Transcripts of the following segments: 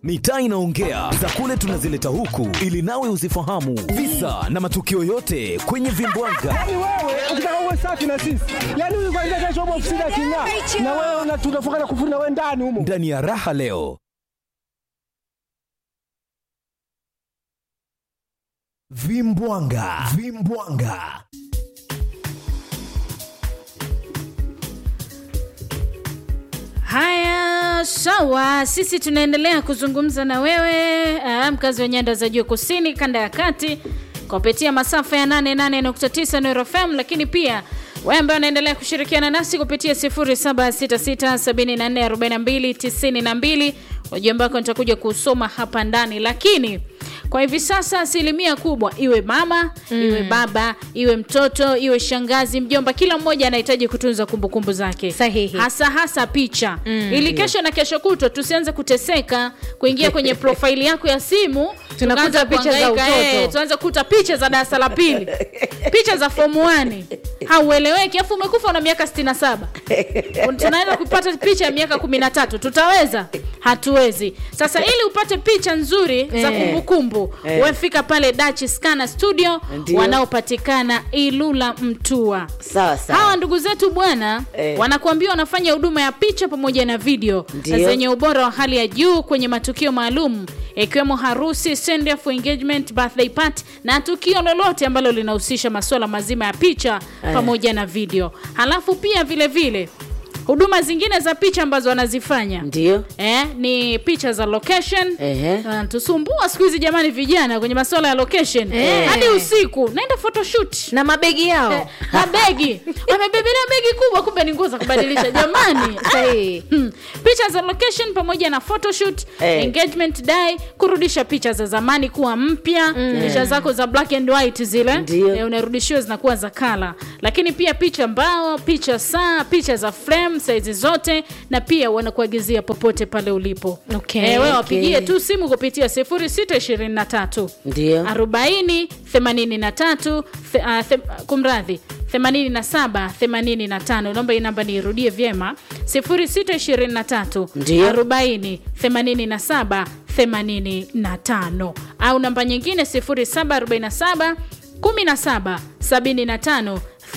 mitaa inaongea za kule tunazileta huku ili nawe uzifahamu visa na matukio yote kwenye vimbwanga Yaani wewe ukitaka uwe safi na sisi, yaani huyu kwanza kesho upo ofisini aking'aa, na wewe una- tunafunga na kufuna wewe ndani humo. ndani ya raha leo vimbwanga vimbwanga Haya, sawa. Sisi tunaendelea kuzungumza na wewe uh, mkazi wa nyanda za juu kusini, kanda ya kati, kupitia masafa ya 88.9 Nuru FM, lakini pia wewe ambaye unaendelea kushirikiana nasi kupitia 0766744292 ujumbe wako nitakuja kusoma hapa ndani, lakini kwa hivi sasa asilimia kubwa iwe mama mm. iwe baba iwe mtoto iwe shangazi mjomba kila mmoja anahitaji kutunza kumbukumbu zake Sahihi. hasa hasa picha mm, ili kesho na kesho kutwa tusianze kuteseka kuingia kwenye profaili yako ya simu Tunakuta tukaanza picha za kuhangaika, utoto. eh, tuanze kuta picha za darasa la pili picha za fomu 1 haueleweki afu umekufa una miaka 67 tunaenda kupata picha ya miaka 13 tutaweza hatuwezi sasa ili upate picha nzuri za Eh. kumbukumbu Eh. wefika pale Dutch Scanner Studio Ndio. wanaopatikana Ilula Mtua sawa sawa hawa ndugu zetu bwana Eh. wanakuambia wanafanya huduma ya picha pamoja na video Ndio. zenye ubora wa hali ya juu kwenye matukio maalum ikiwemo harusi send off, engagement birthday party na tukio lolote ambalo linahusisha masuala mazima ya picha Eh. pamoja na video halafu pia vile vile huduma zingine za picha ambazo wanazifanya ndio eh, ni picha za location Ehe. Ah, tusumbua siku hizi jamani vijana kwenye masuala ya location Eh. hadi usiku naenda photoshoot na mabegi yao mabegi wamebebelea begi kubwa kumbe ni nguo za kubadilisha jamani Sahihi. Hmm. picha za location pamoja na photoshoot Eh. engagement day kurudisha picha za zamani kuwa mpya picha zako za black and white zile Ndio. eh, unarudishiwa zinakuwa za kala lakini pia picha mbao picha saa picha za frame saizi zote na pia wanakuagizia popote pale ulipo Okay. eh, wewe wapigie Okay. tu simu kupitia 0623 ndio 40 83 the- ah, the- kumradhi 87 85 naomba hii namba niirudie vyema 0623 Ndio. 40 87 85 au namba nyingine 0747 17 75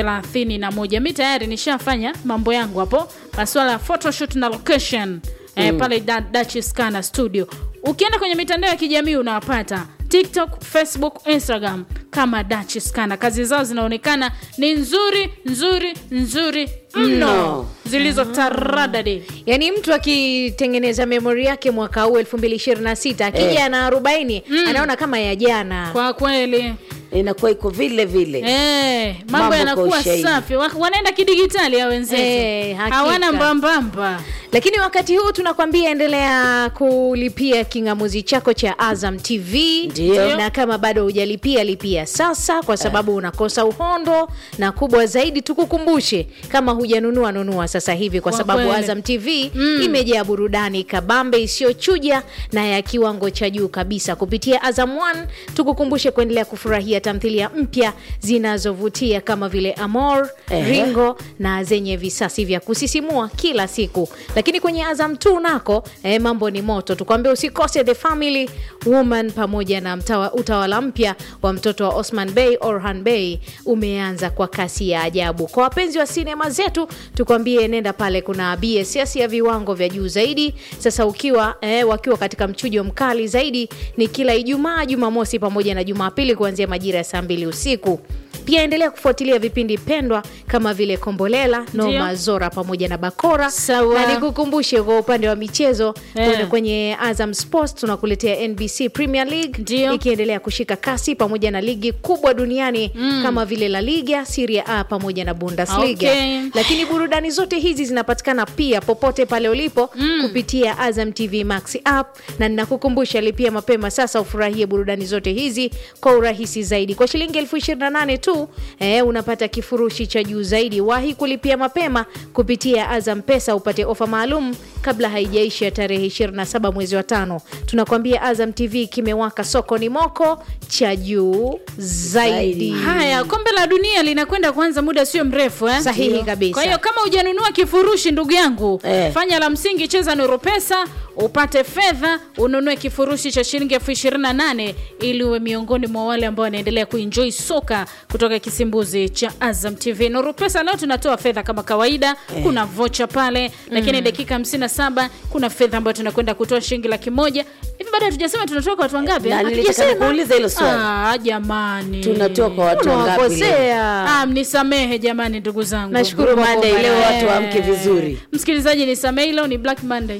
31 mi tayari nishafanya mambo yangu hapo masuala ya photoshoot na location eh, pale Da- Dutch Scanner Studio. Ukienda kwenye mitandao ya kijamii unawapata TikTok, Facebook, Instagram kama Dutch Scanner. Kazi zao zinaonekana ni nzuri nzuri nzuri mno, Mno. zilizo taradadi. yaani mtu akitengeneza memori yake mwaka huu 2026 akija na 40 anaona kama ya jana Kwa kweli inakuwa iko vile vile eh, mambo Mambo kwa yanakuwa ushahidi. safi, Wa- wanaenda kidigitali ya wenzetu Eh, hakika. hawana mbambamba. lakini wakati huu tunakwambia endelea kulipia kingamuzi chako cha azam tv Ndio. na kama bado hujalipia lipia sasa kwa sababu unakosa uhondo na kubwa zaidi tukukumbushe kama hujanunua nunua sasa hivi kwa Kwa sababu kweli. azam tv imejaa burudani kabambe isiyochuja na ya kiwango cha juu kabisa kupitia azam 1 tukukumbushe kuendelea kufurahia tamthilia mpya zinazovutia kama vile amor Ehe. ringo na zenye visasi vya kusisimua kila siku lakini kwenye azam t nako eh, mambo ni moto tukwambia usikose the family woman pamoja na mtawa, utawala mpya wa mtoto wa osman bey orhan bey umeanza kwa kasi ya ajabu kwa wapenzi wa sinema zetu tukwambie nenda pale kuna bss ya viwango vya juu zaidi sasa ukiwa eh, wakiwa katika mchujo mkali zaidi ni kila ijumaa jumamosi pamoja na jumapili kuanzia majira ya saa mbili usiku pia endelea kufuatilia vipindi pendwa kama vile kombolela noma Ndio. zora pamoja na bakora Sawa. na nikukumbushe kwa upande wa michezo Eh. kwenye- kwenye azam sports tunakuletea nbc premier league Ndio. ikiendelea kushika kasi pamoja na ligi kubwa duniani kama vile la liga siria a pamoja na bundesliga Okay. lakini burudani zote hizi zinapatikana pia popote pale ulipo kupitia azam tv max app na ninakukumbusha lipia mapema sasa ufurahie burudani zote hizi kwa urahisi zaidi kwa shilingi elfu 28 tu eh, unapata kifurushi cha juu zaidi wahi kulipia mapema kupitia azam pesa upate ofa maalum kabla haijaisha tarehe 27 mwezi wa tano tunakwambia azam tv kimewaka soko ni moko cha juu zaidi haya kombe la dunia linakwenda kuanza muda sio mrefu eh? Sahihi Ndio. kabisa. kwa hiyo kama hujanunua kifurushi ndugu yangu Eh. fanya la msingi cheza nuru pesa upate fedha ununue kifurushi cha shilingi elfu ishirini na nane ili uwe miongoni mwa wale ambao wanaendelea kuenjoi soka kutoka kisimbuzi cha azam tv nuru pesa leo tunatoa fedha kama kawaida kuna vocha pale lakini dakika 57 kuna fedha ambayo tunakwenda kutoa shilingi laki moja hivi baada hatujasema tunatoa kwa watu wangapi Na Ah, nilitaka hatujasema. nikuulize hilo swali. Ah, jamani tunatoa kwa watu wangapi leo? unawakosea Ah, mnisamehe jamani ndugu zangu Nashukuru Blue Monday Mungu leo bwana. watu waamke vizuri msikilizaji nisamehe leo ni black monday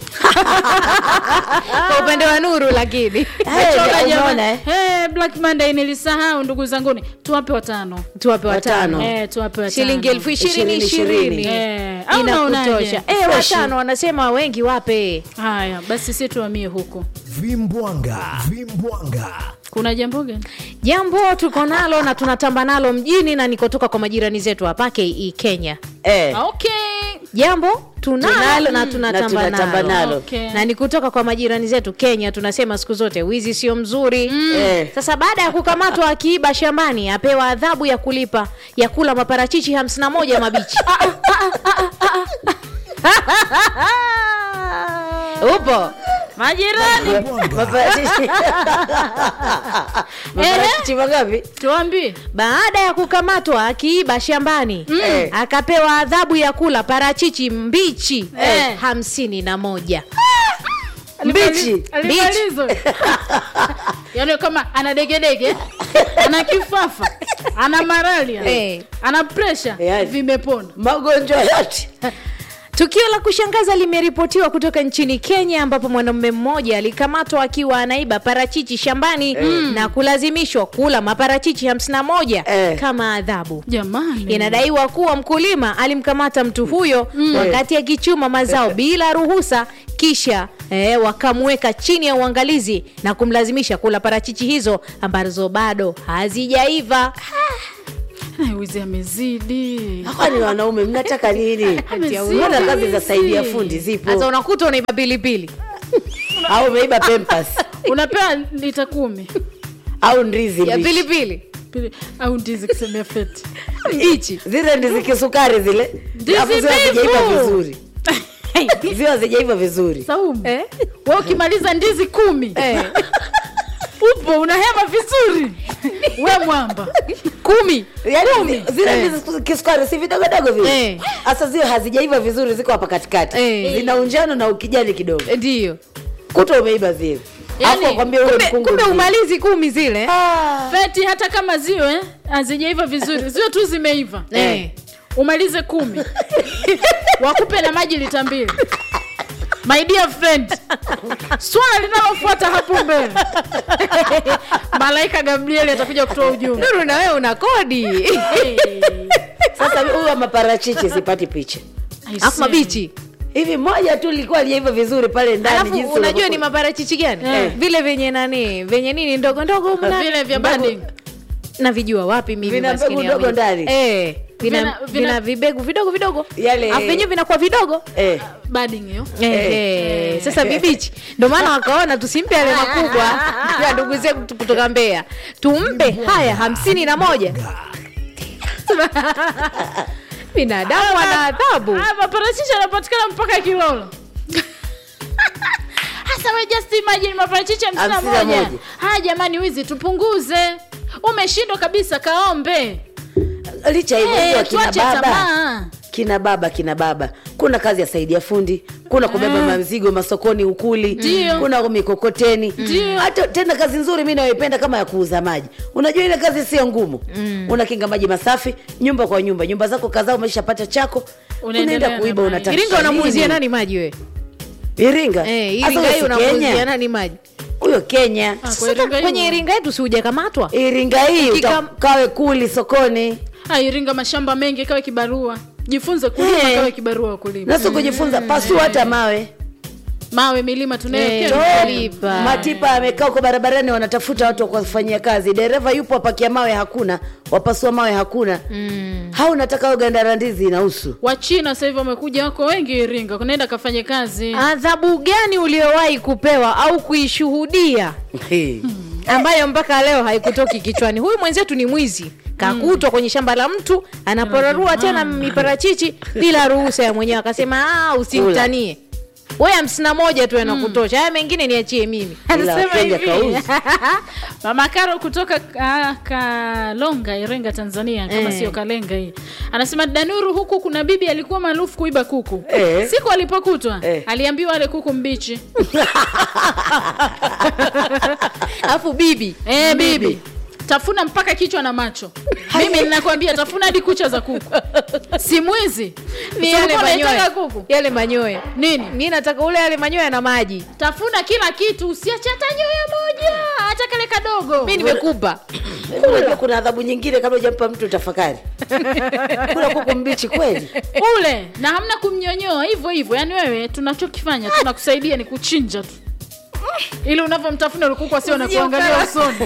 kwa upande wa nuru lakini Hey, Choka umeona, jamani. eh? Eh, black monday nilisahau ndugu zanguni tuwape watano tuwape watano Watano. Eh, tuwape watano. shilingi elfu ishirini Ishirini, ishirini ishirini. Eh, au unaonaje? inakutosha eh, Fresh. watano wanasema wengi wape haya basi si tuamie huko vimbwanga vimbwanga kuna jambo gani jambo tuko nalo na tunatamba nalo mjini na nikotoka kwa majirani zetu hapa ke kenya eh. Ah, okay jambo tunalo, Tunalo, na mm, tunatamba na tunatamba nalo, nalo. Okay. na ni kutoka kwa majirani zetu kenya tunasema siku zote wizi sio mzuri Eh. sasa baada ya kukamatwa akiiba shambani apewa adhabu ya kulipa ya kula maparachichi 51 mabichi upo majirani Maparachichi- maparachichi mangapi tuambie baada ya kukamatwa akiiba shambani Eh. akapewa adhabu ya kula parachichi mbichi Eh. hamsini na moja mbichi alimalizo yaani kama ana degedege ana kifafa ana malaria Eh. ana presha Yaani. vimepona magonjwa yote tukio la kushangaza limeripotiwa kutoka nchini kenya ambapo mwanamume mmoja alikamatwa akiwa anaiba parachichi shambani na kulazimishwa kula maparachichi 51 Eh. kama adhabu jamani inadaiwa kuwa mkulima alimkamata mtu huyo wakati akichuma mazao bila ruhusa kisha eh, wakamweka chini ya uangalizi na kumlazimisha kula parachichi hizo ambazo bado hazijaiva Eh, wizi amezidi kwani wanaume mnataka nini Amezidi. mbona kazi za saidia fundi sasa zipo unakuta unaiba pilipili au umeiba pempas unapewa lita kumi au ndizi ya mbichi. pilipili Pili- au ndizi kisemea feti hichi zile ndizi kisukari zile Ndizi Alafu ziwe mbivu. hazijaiva vizuri ziwe hazijaiva vizuri saumu Eh? we ukimaliza ndizi kumi eh. upo unahema vizuri we mwamba kumi yaani zi- zile ndizi kisukari si vidogodogo vile Eh. hasa ziwe hazijaiva vizuri ziko hapa katikati Eh. zina unjano na ukijani kidogo ndiyo kuta umeiba zile Yaani, Alafu wakwambia ule kumbe, mkungu kumbe mzima. umalizi kumi zile Ah. feti hata kama ziwe hazijaiva vizuri ziwe tu zimeiva Eh. umalize kumi wakupe na maji lita mbili my dear friend swala linalofuata hapo mbele malaika gabrieli atakuja kutoa ujumbe nuru na wewe una kodi Hey. sasa huyu wa maparachichi sipati picha I afu see. mabichi hivi moja tu lilikuwa lijaiva vizuri pale ndani alafu jinsi unajua unavyokuwa- ni maparachichi gani Eh. vile venye nani venye nini ndogo ndogo humu ndani. vile vya Mbegu- banding navijua wapi mimi Vina maskini mbegu ya ndogo mimi. ndani? eh, vina, Vina- vina, vina- vibegu vidogo vidogo Yale- Alafu vyenyewe vinakuwa vidogo eh. bading hiyo Eh, eh, sasa vibichi ndo maana wakaona tusimpe yale makubwa ya ndugu zetu kutoka Mbeya, tumpe haya hamsini na moja. Binadamu ana adhabu. Ah, maparachichi yanapatikana mpaka kilolo hasa we just imagine maparachichi hamsini na Hamsini na moja moja. haya jamani wizi tupunguze umeshindwa kabisa kaombe licha hivyo Eh, hey, kina tuache baba tamaa kina baba kina baba kuna kazi ya saidia fundi kuna kubeba mazigo masokoni ukuli Ndio. kuna mikokoteni Ndio. hata tena kazi nzuri mi nayoipenda kama ya kuuza maji unajua ile kazi sio ngumu unakinga maji masafi nyumba kwa nyumba nyumba zako kadhaa umeshapata chako Unaendelea unaenda na kuiba maji. unataka Iringa unamuuzia nini? nani maji wewe? iringa Eh, Sasa Iringa huyo hii si unamuuzia Kenya? nani maji? huyo kenya Ah, kwa Sasa Iringa kwenye hiyo. Iringa yetu si hujakamatwa? iringa hii Ukika- utakawe kuli sokoni Ah, iringa mashamba mengi kawe kibarua jifunze kulima Eh. kawe kibarua wa kulima naso kujifunza pasua hata mawe mawe milima Eh, tunayokewa Lipa. matipa amekaa huko barabarani wanatafuta watu wa kufanyia kazi dereva yupo wapakia mawe hakuna wapasua mawe hakuna mm. hau nataka hiyo gandara ndizi inahusu wachina sasa hivi wamekuja wako wengi iringa kunaenda kafanye kazi adhabu gani uliowahi kupewa au kuishuhudia Hey. ambayo mpaka leo haikutoki kichwani huyu mwenzetu ni mwizi kakutwa kwenye shamba la mtu anaporarua tena miparachichi bila ruhusa ya mwenyewe akasema "Ah, usimtanie we hamsini na moja tu yanakutosha haya mengine niachie mimi anasema Kenya hivi kauzi. mama karo kutoka ah, kalonga irenga tanzania kama Eh. sio kalenga hii anasema danuru huku kuna bibi alikuwa maarufu kuiba kuku Eh. siku alipokutwa Eh. aliambiwa ale kuku mbichi alafu bibi eh, bibi tafuna mpaka kichwa na macho mimi ninakwambia tafuna hadi kucha za kuku si mwizi ni Si yale ulikuwa unaitaka manyoya kuku yale manyoya nini mi nataka ule yale manyoya na maji tafuna kila kitu usiache hata nyoya moja hata kale kadogo mi nimekupa unajua kuna adhabu nyingine kabla ujampa mtu tafakari kula kuku mbichi kweli ule na hamna kumnyonyoa hivyo hivyo yaani wewe tunachokifanya tunakusaidia ni kuchinja tu ili unavyomtafuna ulikuku asio na kuangalia usoni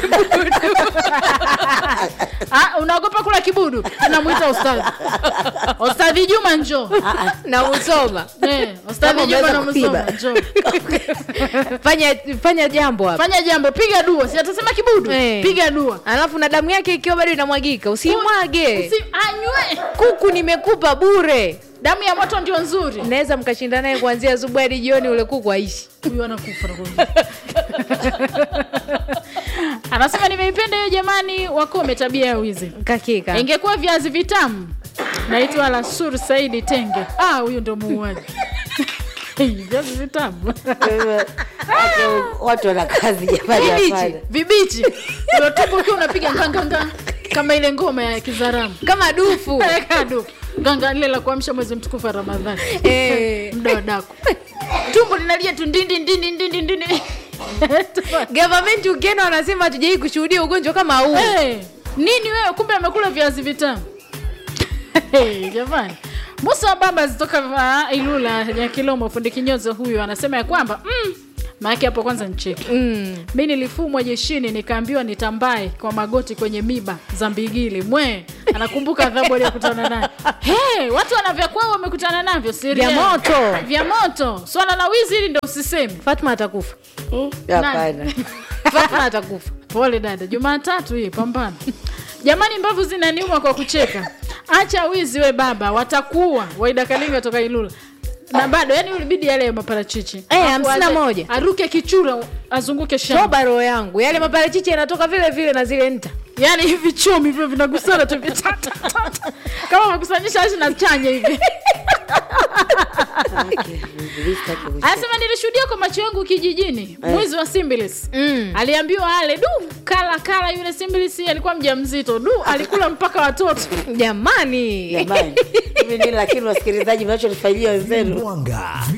Ah, unaogopa kula kibudu tunamwita ustadhi ustadhi juma njo na usoma Eh, ustadhi Kama juma umeweza namsoma kuiba. njo fanya fanya jambo hapa fanya jambo piga dua si atasema kibudu Eh. piga dua alafu na damu yake ikiwa bado inamwagika usimwage Usi- anywe kuku nimekupa bure damu ya moto ndio nzuri naweza mkashinda naye kuanzia asubuhi hadi jioni ule kuku aishi huyu anakufa nakwambia. anasema nimeipenda hiyo jamani wakome tabia ya wizi kakika ingekuwa viazi vitamu naitwa lasur saidi tenge ah huyu ndo muuaji viazi vitamu Ake, watu wana kazi jamani vibichi hapana. vibichi ulotupa ukiwa unapiga nganganga kama ile ngoma ya kizaramu kama dufu kadu ganga lile la kuamsha mwezi mtukufu wa ramadhani Eh. mda wa daku tumbo linalia tu ndindi ndindi ndindi ndindi gavamenti ukienda wanasema hatujawai kushuhudia ugonjwa kama huu hey, nini wewe kumbe amekula viazi vitamu hey, jamani musa wa baba zitoka uh, ilula ya kilomo fundi kinyozo huyu anasema ya kwamba mm, maake hapo kwanza ncheki mm. mi nilifumwa jeshini nikaambiwa nitambae kwa magoti kwenye miba za mbigili mwe anakumbuka adhabu aliyokutana nayo hey, watu wanavyakwao wamekutana navyo siri Vya yao. moto. vya moto swala la wizi hili ndo usisemi fatma atakufa hapana fatma atakufa pole dada jumatatu hii pambana jamani mbavu zinaniuma kwa kucheka acha wizi we baba watakuwa waida kalinga toka ilula na bado yani ulibidi yale ya maparachichi Eh, Alafu hamsini na aje- moja. aruke kichura azunguke shamba toba roho yangu yale maparachichi yanatoka vile vile na zile nta yani hivi chumi vile vinagusana tu hivi ta, ta, ta, ta. kama umekusanyisha ashi na chanya hivi anasema nilishuhudia kwa macho yangu kijijini mwizi wa simbilis Mm. aliambiwa ale du kala kala yule simbilis alikuwa mja mzito du alikula mpaka watoto jamani jamani hivi nini lakini wasikilizaji mnachonifanyia wenzenu mwanga